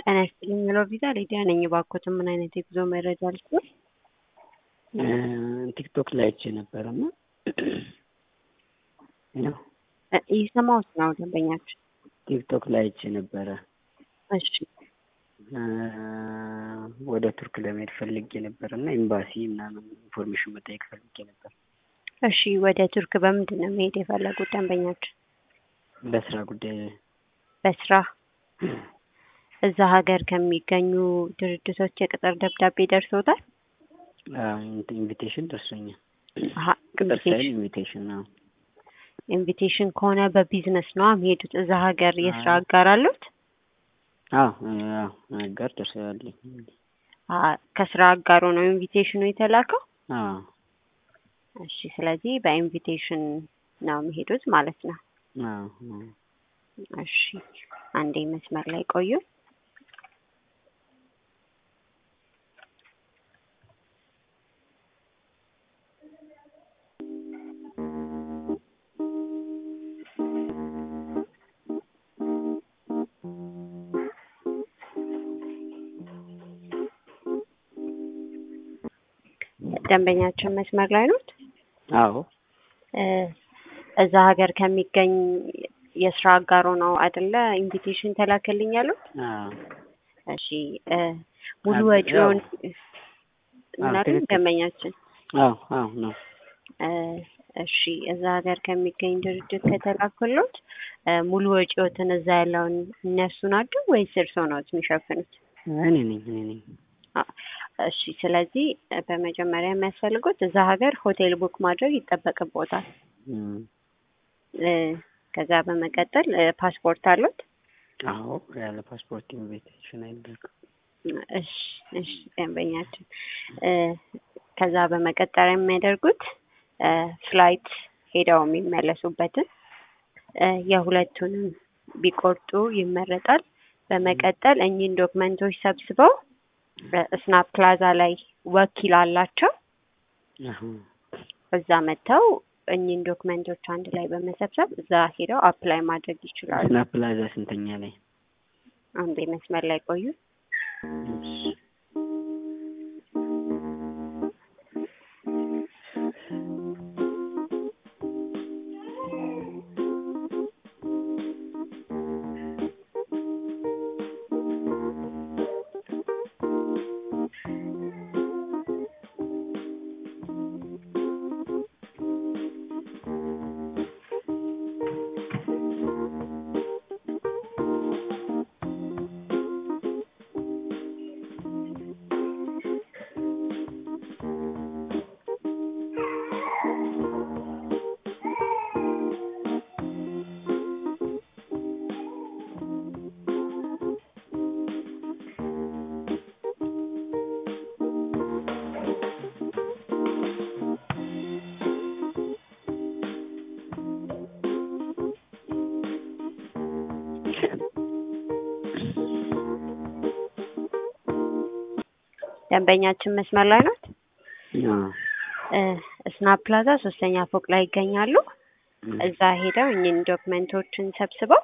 ጤና ይስጥልኝ ሄሎ ቪዛ ሊዲያ ነኝ። እባክዎትን ምን አይነት የጉዞ መረጃ ልስጥዎት? ቲክቶክ ላይ አይቼ ነበረ እና ያው እ እየሰማሁት ነው ደንበኛችን። ቲክቶክ ላይ አይቼ ነበረ እሺ እ ወደ ቱርክ ለመሄድ ፈልጌ ነበር እና ኤምባሲ ምናምን ኢንፎርሜሽን መጠየቅ ፈልጌ ነበር። እሺ ወደ ቱርክ በምንድን ነው መሄድ የፈለጉት ደንበኛችን? በስራ ጉዳይ በስራ እዛ ሀገር ከሚገኙ ድርጅቶች የቅጥር ደብዳቤ ደርሶታል? ኢንቪቴሽን ደርሶኛል። አሀ ቅጥር ሳይል ኢንቪቴሽን ኢንቪቴሽን ነው። ኢንቪቴሽን ከሆነ በቢዝነስ ነው የሚሄዱት። እዛ ሀገር የስራ አጋር አሉት? አዎ አዎ አጋር ደርሰዋለኝ። አ ከስራ አጋሩ ነው ኢንቪቴሽኑ የተላከው? አዎ እሺ ስለዚህ በኢንቪቴሽን ነው የሚሄዱት ማለት ነው። አዎ አዎ እሺ አንዴ መስመር ላይ ቆዩ። ደንበኛችን መስመር ላይ ኖት? አዎ እ እዛ ሀገር ከሚገኝ የስራ አጋሮ ነው አይደለ ኢንቪቴሽን ተላከልኝ ያሉት? አዎ እሺ እ ሙሉ አዎ፣ ወጪውን አዎ፣ ምን አሉኝ ትክክል። ደንበኛችን? አዎ አዎ ነው። እ እሺ እዛ ሀገር ከሚገኝ ድርጅት ከተላከሎት እ ሙሉ ወጪዎትን እዛ ያለውን እነሱ ናቸው ወይስ እርስዎ ነዎት የሚሸፍኑት? እኔ ነኝ እኔ ነኝ። አ እሺ ስለዚህ እ በመጀመሪያ የሚያስፈልጉት እዛ ሀገር ሆቴል ቡክ ማድረግ ይጠበቅብዎታል። እም፣ እ ከዛ በመቀጠል እ ፓስፖርት አሉት? አዎ ያለ ፓስፖርት ኢንቪቴሽን አይደረግም። እሺ እሺ ደንበኛችን እ ከዛ በመቀጠል የሚያደርጉት እ ፍላይት ሄደው የሚመለሱበትን እ የሁለቱንም ቢቆርጡ ይመረጣል። በመቀጠል እኚህን ዶክመንቶች ሰብስበው በስናፕ ፕላዛ ላይ ወኪል አላቸው። አሁን እዛ መጥተው እኚህን ዶክመንቶች አንድ ላይ በመሰብሰብ እዛ ሄደው አፕላይ ማድረግ ይችላሉ። ስናፕ ፕላዛ ስንተኛ ላይ? አንዴ መስመር ላይ ቆዩ። እሺ ደንበኛችን መስመር ላይ ናት? አዎ እ ስናፕ ፕላዛ ሶስተኛ ፎቅ ላይ ይገኛሉ። እዛ ሄደው እኚህን ዶክመንቶችን ሰብስበው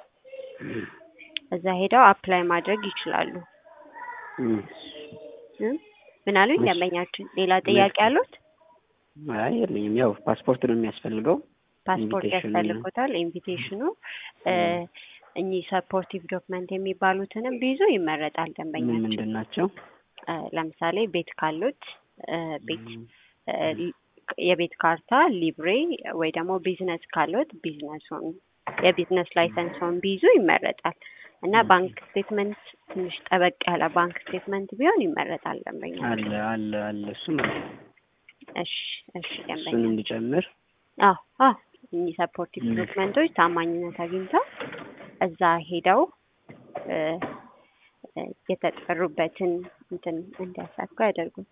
እዛ ሄደው አፕላይ ማድረግ ይችላሉ። እም፣ እ ምን አሉኝ እሺ። ደንበኛችን? ሌላ ጥያቄ አሉት? አይ የለኝም። ያው ፓስፖርት ነው የሚያስፈልገው። ፓስፖርት ኢንቪቴሽኑ ያስፈልጎታል። ኢንቪቴሽኑ እ እኚህ ሰፖርቲቭ ዶክመንት የሚባሉትንም ቢይዙ ይመረጣል ምን ደንበኛችን። ምንድን ናቸው? እ ለምሳሌ ቤት ካሉት እ ቤት እም፣ እ ሊ- የቤት ካርታ፣ ሊብሬ ወይ ደግሞ ቢዝነስ ካሉት ቢዝነሱን የቢዝነስ ላይሰንስን ቢይዙ ይመረጣል እና ኦኬ። ባንክ ስቴትመንት ትንሽ ጠበቅ ያለ ባንክ ስቴትመንት ቢሆን ይመረጣል ደንበኛ። አለ አለ አለ እሱም አለ። እሺ እሺ ደንበኛ እሱን እንዲጨምር አዎ አዎ እኚህ ሰፖርቲቭ እም። ዶክመንቶች ታማኝነት አግኝተው እዛ ሄደው እ እ የተጠሩበትን እንትን እንዲያሳኩ ያደርጉት።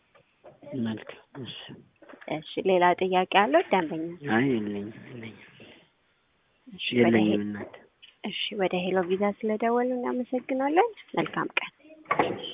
መልካም። እሺ እሺ ሌላ ጥያቄ አለው ደንበኛ? አይ የለኝም የለኝም እሺ ወደ ሄ- የለኝም እናት እሺ ወደ ሄሎ ቪዛ ስለደወሉ እናመሰግናለን። መልካም ቀን። እሺ